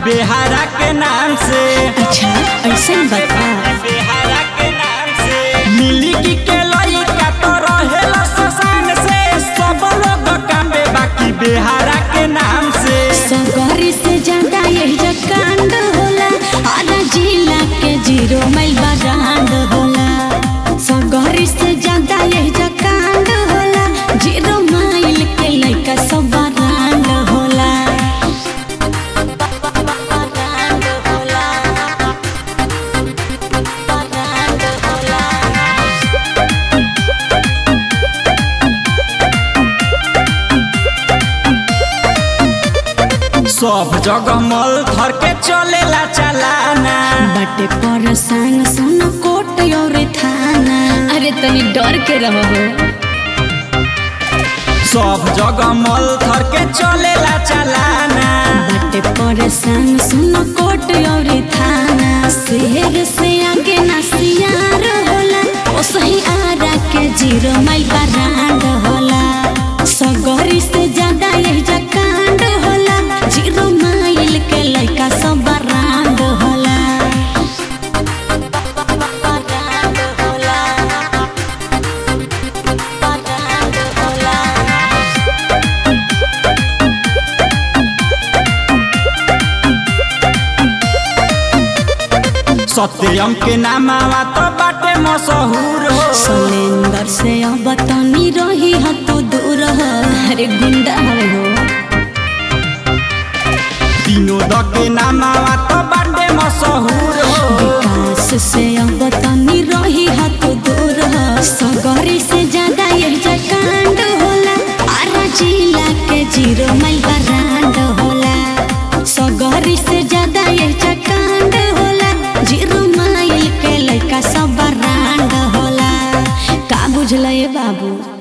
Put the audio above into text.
बेहारा के नाम से अच्छा ऐसा बता बेहारा के नाम से मिली की के लइका तो रहेला ससान से सब लोग कामे बाकी बेहारा के नाम से सगरी से ज्यादा यही जकांड होला आधा जिला के जीरो माइल बरांड होला सगरी से ज्यादा यही जकांड होला जीरो माइल के लइका सब बरांड होला बरांड होला बरांड होला सब जगह मल धर के चलेला चलाना बटे पर संग सुन कोट और थाना अरे तनी डर के रहो सब जगह मल धर के चलेला चलाना बटे पर संग सुन कोट और थाना शेर से आगे ना सियार होला ओ सही आरा के जीरो माइल बरांड होला सगरी से ज्यादा यही जकांड होला जीरो माइल के लइका सब बरांड होला बरांड होला बरांड होला सत्यम के नामावा तो बाटे मशहूर हो सलेंदर से अब तनी रही ह तू दूर ह अरे गुंडा हवे हो विनोद के नामावा तो बाटे मशहूर हो विकास से अब तनी रही ह तू दूर ह सगरी से ज्यादा ये जकांड होला आरा जिला के जीरो माइल बरांड होला सगरी से ज्यादा ये जकांड होला जीरो माइल के लइका सब बरांड होला का बुझल ये बाबू